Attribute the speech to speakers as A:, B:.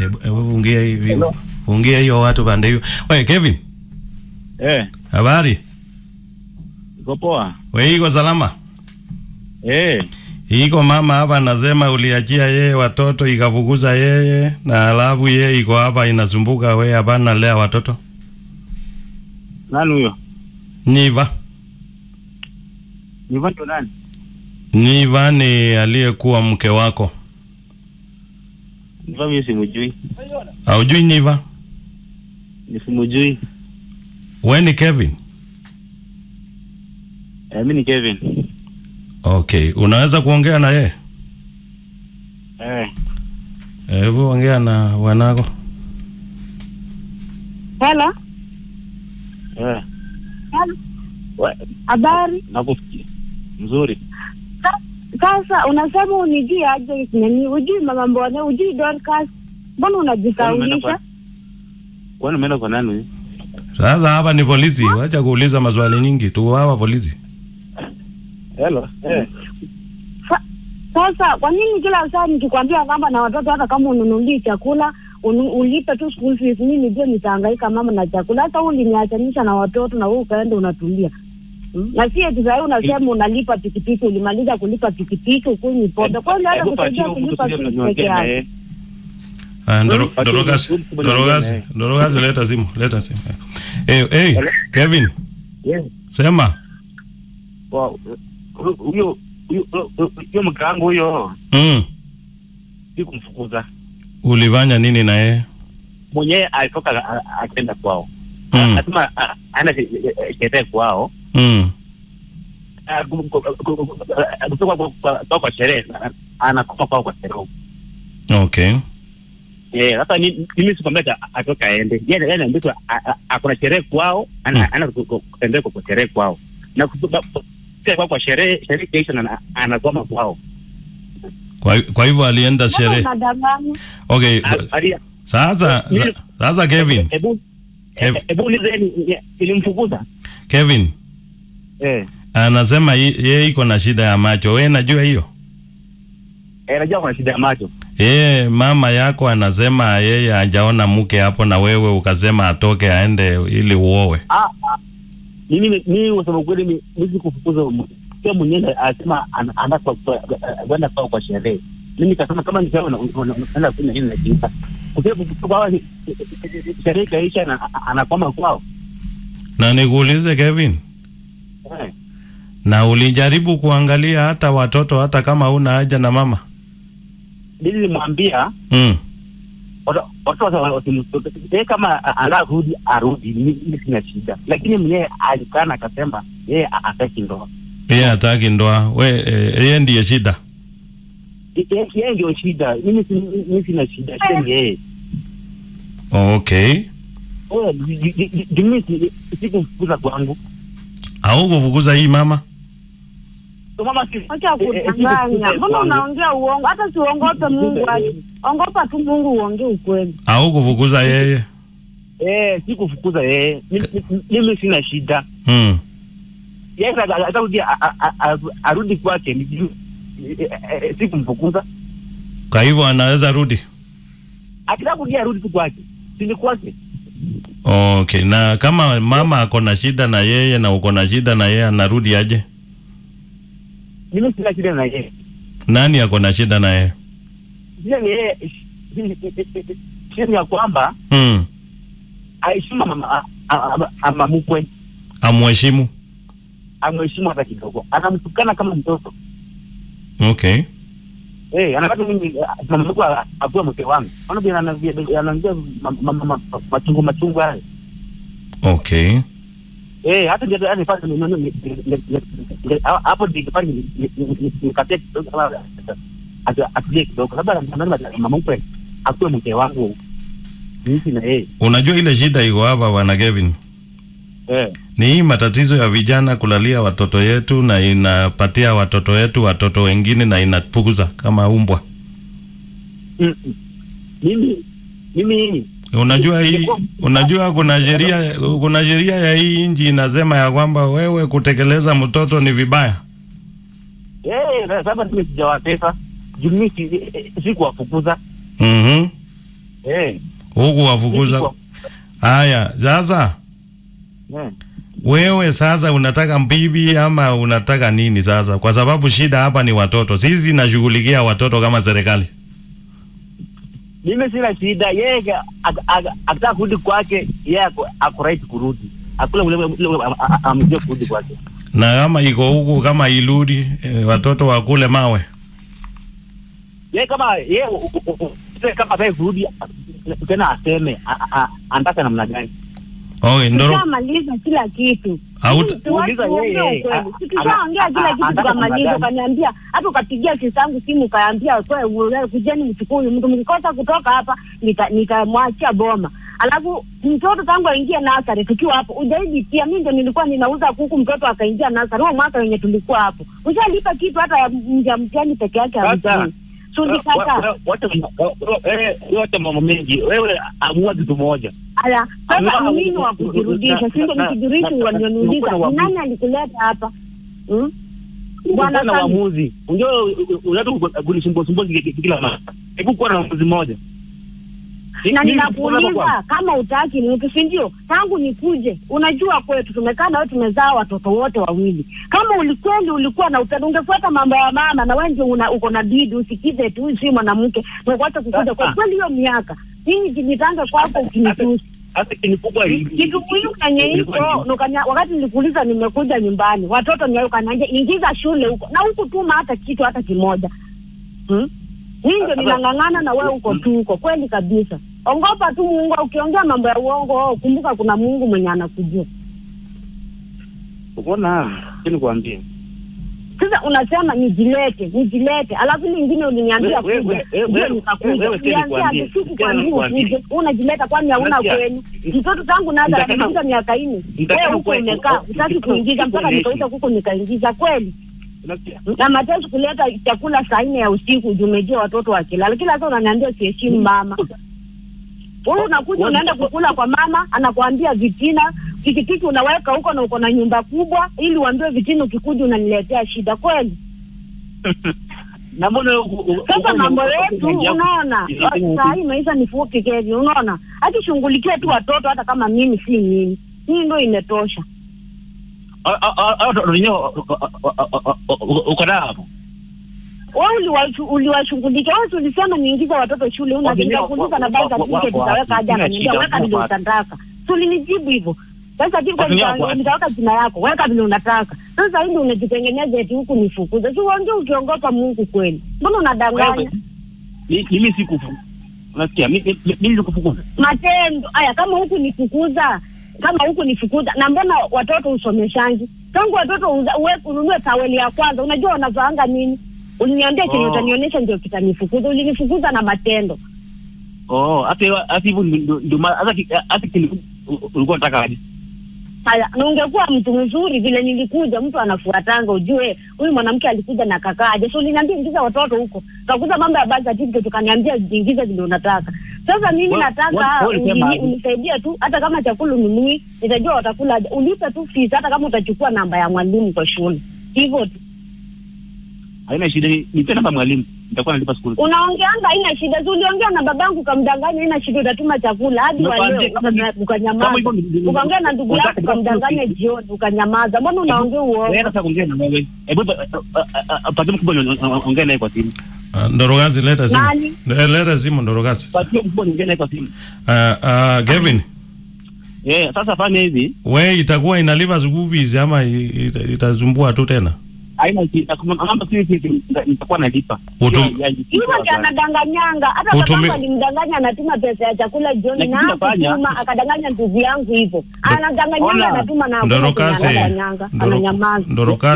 A: hebu hebu fungia hivi.
B: Hello.
A: Fungia hiyo watu pande hiyo. Wewe Kevin,
B: Eh,
A: habari?
B: iko poa.
A: Wewe iko salama?
B: Eh,
A: Iko mama hapa anasema uliachia yeye watoto ikafukuza yeye na alafu yeye iko hapa inasumbuka wewe hapana lea watoto.
B: nani huyo?
A: Niva.
B: Ni vanto nani?
A: Niva ni aliyekuwa mke wako.
B: Niva mimi simujui.
A: Haujui Niva?
B: Ni simujui.
A: Wewe ni Kevin.
B: Eh, mimi ni Kevin.
A: Okay, unaweza kuongea na yeye?
B: Eh,
A: Hebu ongea na wanako.
C: Hello.
B: eh.
C: Hello.
B: We,
C: Habari.
B: nakusikia. Mzuri.
C: Sa- Sasa unasema unijui aje nani? Ujui mama mbone, ujui Dorcas. Mbona unajisaulisha?
B: Kwani umeenda kwa nani huyu?
A: Sasa hapa ni polisi, wacha kuuliza maswali nyingi tu hapa polisi.
B: Hello. Eh.
C: Sa- Sasa kwa nini kila saa nikikwambia kwamba na watoto hata kama ununulii chakula unu, ulipe tu school fees, mimi nijue nitahangaika mama na chakula. Sasa uliniachanisha na watoto na wewe ukaenda unatulia. Hmm? Na si eti sasa unasema unalipa pikipiki, ulimaliza kulipa pikipiki ukunywi pombe. Kwa hiyo hata
B: Hebu
C: kusaidia
B: pachini
C: kulipa
B: kutusikia
C: fees peke
B: tunaongea na
C: yake.
B: yeye.
A: Ah, Ndoro-
B: Watu
A: Dorogas,
B: wenye- wenye-
A: Dorogas,
B: wenye-
A: Dorogas, leta simu, leta simu. Eh, hey,
B: Hello?
A: Kevin,
B: Yes.
A: sema.
B: Wow. Huyo huyo huyo huyo mke wangu huyo
A: Mm.
B: sikumfukuza.
A: Ulifanya nini na yeye?
B: Mwenyewe alitoka a- a- akaenda kwao.
A: Mm.
B: Anasema a- ana sherehe kwao.
A: Mm.
B: Ah, ku- ku- ku- ku- kutoka kwa- kwa- kwa kwa sherehe na- anakoma kwao kwa sherehe.
A: Okay.
B: Eh, sasa ni- mimi sikwambia ata- atoka aende. Yeye yeye anaambia tu, a- a- akona sherehe kwao, ana
A: Mm.
B: ana ku- ku- kutembea kwa kwa sherehe kwao. Na kutoka kwa kwa sherehe sherehe kesho na anagoma kwao.
A: Kwa, kwa hivyo alienda
C: Mbona
A: sherehe.
C: unadanganya?
A: Okay.
B: Ah, ali-
A: Sasa
B: Mimi-
A: sasa Kevin,
B: Hebu
A: Kev-
B: eh, hebu ulizeni ilimfukuza.
A: Kevin
B: Eh,
A: anasema ye- yeye iko na shida ya macho. Wewe najua hiyo?
B: eh, najua kuna shida ya macho.
A: Yeye mama yako anasema yeye hajaona mke hapo na wewe ukasema atoke aende ili uowe.
B: Ah, ah. mimi mimi kusema kweli mimi mimi kufukuza sio mwenyewe anasema ana- anaenda kwa kwa- kwenda kwao kwa sherehe. Mimi nikasema kama nisema unaenda kufanya nini na jinsa. Kwa sababu kwa sherehe kaisha na anakwama kwao.
A: Na nikuulize Kevin,
B: Eh,
A: na ulijaribu kuangalia hata watoto hata kama una haja na mama?
B: Mimi nilimwambia
A: Mm.
B: watu watu wasimtoke. Yeye kama anarudi arudi, mimi mimi sina shida. Lakini mwenyewe alikana akasema yeye hataki ndoa.
A: Yeye hataki ndoa. We eh, yeye ndiye shida.
B: Yeye yeye ndio shida. Mimi si- mimi sina shida. Shida ni yeye.
A: Okay.
B: Oh, ji- ji- ji- ji- mimi si- sikumfukuza kwangu.
A: Au kufukuza hii mama?
B: So mama si-
C: Acha
B: eh, eh,
C: kudanganya.
B: sikumfukuza
C: Mbona
B: kwangu.
C: unaongea uongo? Hata siongope Mungu aje. Ongopa tu Mungu uongee ukweli.
A: Au kufukuza yeye?
B: Eh, sikufukuza yeye. Mimi- mimi- Mimi sina shida.
A: Mm.
B: Yeye ata- atarudi a- a- a- a- arudi kwake ni juu. Eh, eh, eh, Sikumfukuza.
A: Kwa hivyo anaweza rudi.
B: Akitaka kurudia arudi tu kwake. Si ni kwake.
A: Okay. Na kama mama ako na shida na yeye na uko na shida na yeye anarudi aje?
B: Mimi sina shida na yeye.
A: Nani ako na shida na yeye?
B: Shida ni yeye. Shida ni ya kwamba
A: Mm.
B: aheshimu mama ama mkwe.
A: Amheshimu.
B: Amheshimu hata kidogo. Anamtukana kama mtoto.
A: Okay.
B: Eh, anataka mimi mama mkwe akuwe mke wangu. Ona bila anaambia anaambia machungu machungu haya.
A: Okay.
B: Eh, hata ndio yani fanya ni nini hapo ndio fanya nikatia kidogo kama atulie kidogo. Labda anasema mama mkwe akuwe mke wangu. Mimi na yeye.
A: Unajua ile shida iko hapa bwana Kevin.
B: Eh.
A: Ni hii matatizo ya vijana kulalia watoto yetu na inapatia watoto wetu watoto wengine na inapukuza kama umbwa.
B: Mm, mm. Mimi mimi
A: Unajua hii, unajua kuna sheria, kuna sheria ya hii nchi inasema ya kwamba wewe kutekeleza mtoto ni vibaya.
B: eh sasa mimi sijawatesa. Juu mimi si- sikuwafukuza.
A: Mhm.
B: eh
A: huku wafukuza.
B: Mimi
A: Haya, sasa
B: eh
A: wewe sasa unataka bibi ama unataka nini sasa? Kwa sababu shida hapa ni watoto. Sisi nashughulikia watoto kama serikali.
B: mimi sina shida yeye ak- ak- ak- akitaka kurudi kwake yeye ako- ako right kurudi akule ule ule amjie kurudi kwake
A: Na kama iko huku kama iludi eh, watoto wakule mawe.
B: yeye kama yeye u- u- u- u- kama ataki kurudi tena aseme a- a- anataka namna gani
A: Okay, ndoro
C: Tushamaliza kila kitu.
A: Hauta-
C: Sisi watu
B: Uliza
C: tuongee
B: yeye,
C: ukweli.
B: a-
C: Si tushaongea
B: ana-
C: kila
B: a-
C: kitu
B: anataka
C: tukamaliza,
B: namna
C: ukaniambia hata ukapigia kisangu simu ukaambia kwe ule, kujeni mchukue huyu mtu, mkikosa kutoka hapa nita- nitamwachia boma. Alafu mtoto tangu aingie nasari tukiwa hapo, ujaidi pia mimi ndo nilikuwa ninauza kuku, mtoto akaingia nasari huo mwaka wenye tulikuwa hapo, ushalipa kitu hata ya mja mtihani peke yake
B: Sasa,
C: hamsini. Sulikata
B: Wa- wa- wote eh, wote mambo mengi wewe amua kitu moja
C: Aya, sasa
B: Amua-
C: mimi wa kujirudisha, si ndo
B: na-
C: nikijirudisha
B: na- na-
C: wanioniuliza
B: na-
C: ni nani alikuleta hapa? Hmm? Bwana
B: na
C: Sami.
B: uamuzi unajua unataka kunisumbua sumbua kila mara hebu kuwa na uamuzi mmoja
C: na
B: Mimi-
C: ninakuuliza kama utaki mtu, si ndio? Tangu nikuje, unajua kwetu tumekaa na wewe, tumezaa watoto wote wawili. Kama ulikweli ulikuwa na upendo, ungefuata mambo ya mama, na wewe ndio una- uko na bidi usikize tu, huyu si mwanamke, ungekuacha kukuja kwa
B: Sasa.
C: kweli. Hiyo miaka mimi jinitange kwako ukinitusi
B: hata kinikubwa
C: kitu muhimu kenye iko nukanya- wakati nilikuuliza nimekuja nyumbani watoto ni ukaniambia ingiza shule huko na huku tuma hata kitu hata kimoja hmm? Mimi ndio
B: Sasa-
C: ninang'ang'ana na wewe huko tu huko kweli kabisa ongopa tu Mungu ukiongea mambo ya uongo oh, kumbuka kuna Mungu mwenye anakujua
B: unaona kini kuambia
C: sasa unasema nijilete nijilete alafu lingine uliniambia
B: We- we-
C: kuja
B: we- we-
C: ndio
B: we-
C: nikakuja
B: wewe Kelly
C: uliambia
B: kuambie.
C: ati siku
B: Kelly
C: kwambia
B: kuambie.
C: ukuje unajileta kwani hauna
B: Unasikia?
C: kwenu mtoto tangu naza
B: Nitasema-
C: ameingiza miaka nne
B: nitasema
C: wewe huko
B: kweli,
C: umekaa
B: u-
C: utaki
B: u-
C: kuingiza
B: u-
C: mpaka
B: u-
C: nikauza kuku nikaingiza kweli
B: unasikia
C: na mateso kuleta chakula saa nne ya usiku juu umejua watoto wakilala kila saa unaniambia siheshimu mama wewe unakuja unaenda kukula kwa mama anakuambia vitina pikipiki unaweka huko na uko na nyumba kubwa ili uambiwe vitina ukikuja unaniletea shida kweli
B: na mbona u- u-
C: sasa
B: u-
C: mambo
B: u-
C: yetu
B: u-
C: unaona
B: u-
C: saa hii maisha ni fupi kevi unaona akishughulikia tu watoto hata kama mimi si mimi hii ndo imetosha
B: a- a- a- a- watoto wenyewe uko nao hapo
C: wewe uliwashu- uliwashughulikia wewe si ulisema niingize watoto shule una
B: Wengine
C: nikakuuliza na
B: wa-
C: basi
B: wa- wa-
C: certificate
B: wako
C: utaweka
B: wapi?
C: aje
B: Sina
C: ananiambia
B: shida,
C: weka
B: wako
C: vile
B: wapi?
C: utataka si ulinijibu hivyo sasa
B: Watu wako
C: certificate
B: wapi?
C: nitaweka jina yako weka vile unataka sasa hivi unajitengeneza eti huku nifukuze si uongee ukiongopa Mungu kweli mbona unadanganya
B: Wewe, mi- mimi sikufu unasikia mi- mi- mi- mimi sikufukuza
C: matendo haya kama huku nifukuza kama huku nifukuza na mbona watoto usomeshangi tangu watoto uza- uwe- ununue taweli ya kwanza unajua wanavaanga nini uliniambia chenye
B: Oh.
C: utanionyesha ndio kitanifukuza ulinifukuza na matendo
B: oh hata hiyo- hata hivyo ndio- ndio maana- hata ki- hata kini- u- ulikuwa unataka aje
C: haya na ungekuwa mtu mzuri vile nilikuja mtu anafuatanga ujue huyu mwanamke alikuja na kakaaje so uliniambia ingiza watoto huko kakuza mambo ya birth certificate ukaniambia ingiza vile unataka sasa mimi
B: Wa-
C: nataka
B: wa- wa- ulisema
C: uni-
B: aje?
C: unisaidie tu hata kama chakula ununui nitajua watakula aje. ulipe tu fees hata kama utachukua namba ya mwalimu kwa shule hivyo tu
B: haina shida ni- nipe namba ya mwalimu nitakuwa nalipa skuli
C: unaongeanga haina shida si uliongea na babangu ukamdanganya haina shida utatuma chakula hadi wa
B: Nikwambie,
C: leo
B: kama ni-
C: uka-
B: kama
C: ukanyamaza
B: hivyo ni- ni-
C: ukaongea na ndugu
B: unataka
C: yako
B: kutaka
C: ukamdanganya
B: kusikia.
C: jioni ukanyamaza mbona unaongea uongo
B: wewe sasa kuongea na wewe hebu pa- a- a- a- patie mkubwa ni- ongea naye kwa simu
A: Ah, Ndorogazi leta simu.
C: Nani?
A: Eh, Leta simu Ndorogazi.
B: patie mkubwa niongee naye kwa simu
A: Ah, ah, Kevin,
B: eh sasa fanya hivi
A: we itakuwa inalipa school fees ama i- ita- itasumbua tu tena?
B: haina shida Kama- mambo si hivi nitakuwa nalipa
A: Utum-
B: Hiyo ya- ya-
C: hivyo ndio anadanganyanga hata
A: Utumi-
C: babangu alimdanganya anatuma pesa ya chakula jioni
B: Lakini
C: na
B: nafanya-
C: hakutuma akadanganya ndugu yangu hivyo anadanganyanga
B: Ona.
C: anatuma na hakuna kenye
A: Ndorokazi.
C: anadanganyanga
A: Ndoro-
C: ananyamaza
A: Ndorokazi.